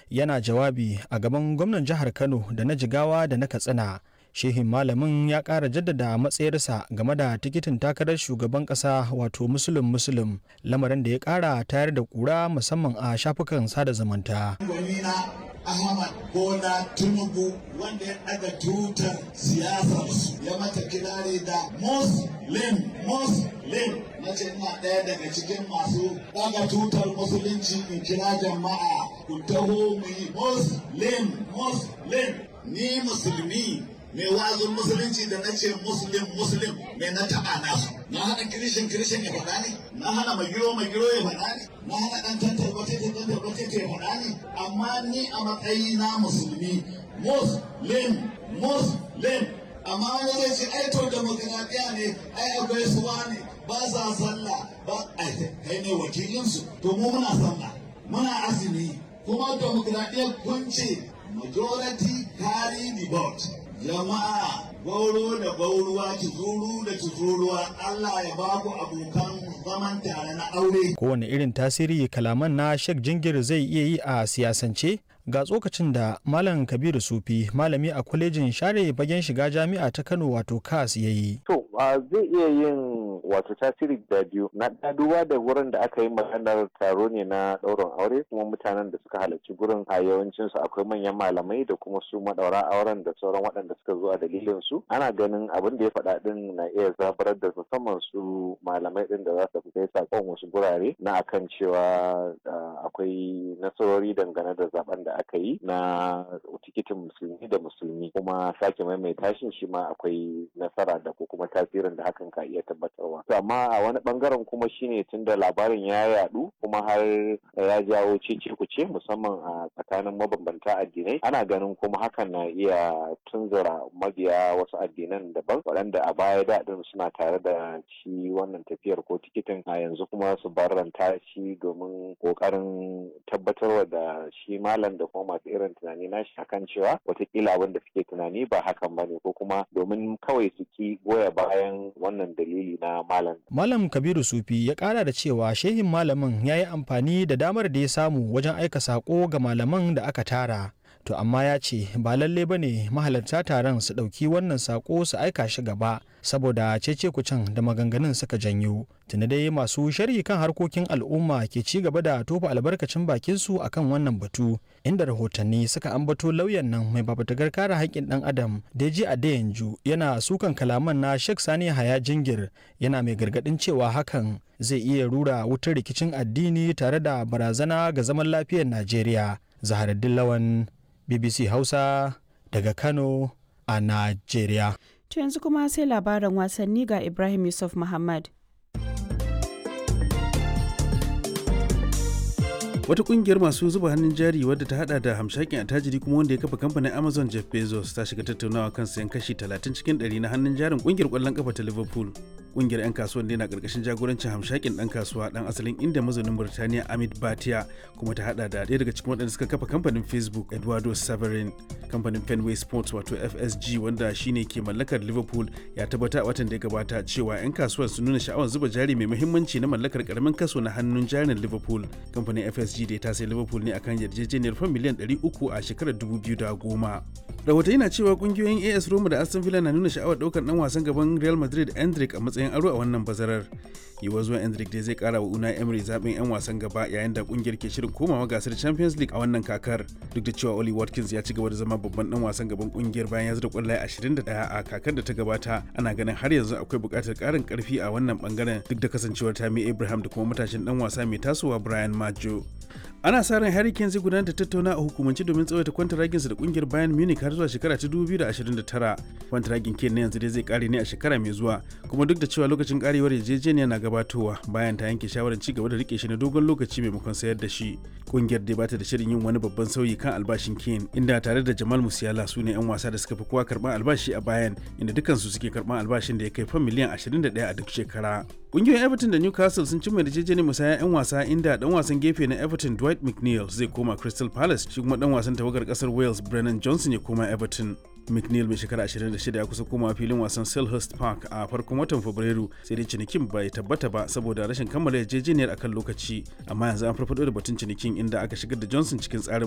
yana jawabi a gaban gwamnan jihar kano da na jigawa da na katsina shehin malamin ya ƙara jaddada matsayarsa game da tikitin takarar shugaban ƙasa wato musulun musulun lamarin da ya ƙara tayar da ƙura musamman a shafukan sada zumunta Ahmad Bola Tinubu wanda ya daga tutar siyasarsu ya mata kirari da Muslim Muslim na ce ina ɗaya daga cikin masu daga tutar musulunci in kira jama'a ku taho mu yi Muslim Muslim ni musulmi mai wazin musulunci da na ce muslim muslim mai na taɓa nasu na hana kirishin kirishin ya faɗa ne na hana magiro magiro ya faɗa ne na hana ɗan tantar batete tantar batete ya faɗa ne amma ni a matsayi na musulmi muslim muslim amma wani zai ce ai to demokradiya ne ai akwai suwa ne ba sa sallah ba ai kai ne wakilinsu to mu muna sallah muna azumi kuma demokradiya kun ce majority carry the vote jama'a gauro da gauruwa tuzuru da tuzuruwa Allah ya ba ku abokan zaman tare na aure. Kowane irin tasiri kalaman na Sheikh Jingir zai iya yi a siyasance ga tsokacin da Malam Kabiru Sufi malami a kwalejin share bagen shiga jami'a ta Kano wato KAS ya yi. To zai iya yin wato tasiri da biyu na duba da wurin da aka yi maganar taro ne na ɗaurin aure kuma mutanen da suka halarci gurin a yawancin su akwai manyan malamai da kuma su madaura auren da sauran waɗanda suka zo a dalilin su ana ganin abin da ya faɗa din na iya zabarar da musamman su malamai din da za su kai sakon wasu gurare na akan cewa akwai nasarori dangane da zaben da aka yi na tikitin musulmi da musulmi kuma sake maimaita shi shi ma akwai nasara da ko kuma tasirin da hakan ka iya tabbatarwa to amma a wani bangaren kuma shine tunda labarin ya yadu kuma har ya jawo cece kuce musamman a tsakanin mabambanta addinai ana ganin kuma hakan na iya tunzura mabiya wasu addinan daban waɗanda a baya daɗin suna tare da shi wannan tafiyar ko tikitin a yanzu kuma su barranta shi domin ƙoƙarin tabbatarwa da shi malam da kuma masu irin tunani nashi akan cewa watakila abin da suke tunani ba hakan ba ne ko kuma domin kawai su ki goya bayan wannan dalili na malam. Malam Kabiru Sufi ya kara da cewa shehin malamin ya yi amfani da damar da ya samu wajen aika sako ga malaman da aka tara. To amma ya ce ba lalle ba ne mahalarta taron su ɗauki wannan sako su aika shi gaba saboda cece kucin da maganganun suka janyo. Tuni dai masu sharhi kan harkokin al'umma ke ci gaba da tofa albarkacin bakin su akan wannan batu inda rahotanni suka ambato lauyan nan mai babatagar kare haƙƙin ɗan adam Deji Adeyanju yana sukan kalaman na Sheikh Sani Haya Jingir yana mai gargaɗin cewa hakan zai iya rura wutar rikicin addini tare da barazana ga zaman lafiyar Najeriya. Zaharaddin Lawan BBC Hausa daga Kano a Najeriya. To yanzu kuma sai labaran wasanni ga Ibrahim Yusuf Muhammad. wata kungiyar masu zuba hannun jari wadda ta hada da hamshakin attajiri kuma wanda ya kafa kamfanin amazon jeff bezos ta shiga tattaunawa kan sayan kashi 30 cikin 100 na hannun jarin kungiyar kwallon kafa ta liverpool kungiyar 'yan kasuwan na karkashin jagorancin hamshakin dan kasuwa dan asalin inda mazaunin burtaniya amit batia kuma ta hada da ɗaya daga cikin waɗanda suka kafa kamfanin facebook eduardo severin kamfanin fenway sports wato fsg wanda shine ke mallakar liverpool ya tabbata a watan da ya gabata cewa 'yan kasuwan sun nuna sha'awar zuba jari mai muhimmanci na mallakar karamin kaso na hannun jarin liverpool kamfanin fsg PSG da ta sai Liverpool ne akan yarjejeniyar fan miliyan 300 a shekarar 2010. Rahotanni na cewa kungiyoyin AS Roma da Aston Villa na nuna sha'awar daukar dan wasan gaban Real Madrid Endrick a matsayin aro a wannan bazarar. Yiwuwar zuwan Endrick dai zai kara wa Unai Emery zaben 'yan wasan gaba yayin da kungiyar ke shirin komawa gasar Champions League a wannan kakar. Duk da cewa Oli Watkins ya ci gaba da zama babban dan wasan gaban kungiyar bayan ya zura kwallaye 21 a kakar da ta gabata, ana ganin har yanzu akwai buƙatar ƙarin ƙarfi a wannan bangaren duk da kasancewar Tammy Abraham da kuma matashin dan wasa mai tasowa Brian Maggio. ana sa ran Harry Kane zai gudanar da tattauna a hukumance domin tsawaita kwantaraginsa da kungiyar Bayern Munich har zuwa shekara ta 2029. Kwantaragin Kane na yanzu dai zai kare ne a shekara mai zuwa, kuma duk da cewa lokacin karewar yarjejeniya na gabatowa bayan ta yanke shawarar ci gaba da rike shi na dogon lokaci maimakon sayar da shi. Kungiyar dai bata da shirin yin wani babban sauyi kan albashin Kane, inda tare da Jamal Musiala su ne 'yan wasa da suka fi kowa karban albashi a Bayern, inda dukansu suke karban albashin da ya kai fan miliyan 21 a duk shekara. Kungiyoyin Everton da Newcastle sun cimma yarjejeniyar musaya 'yan wasa inda dan wasan gefe na Everton Dwight McNeil zai koma Crystal Palace shi kuma dan wasan tawagar kasar Wales Brennan Johnson ya koma Everton. McNeil mai shekara 26 ya kusa koma filin wasan Selhurst Park a farkon watan Fabrairu sai dai cinikin bai tabbata ba saboda rashin kammala yarjejeniyar akan lokaci amma yanzu an farfado da batun cinikin inda aka shigar da Johnson cikin tsarin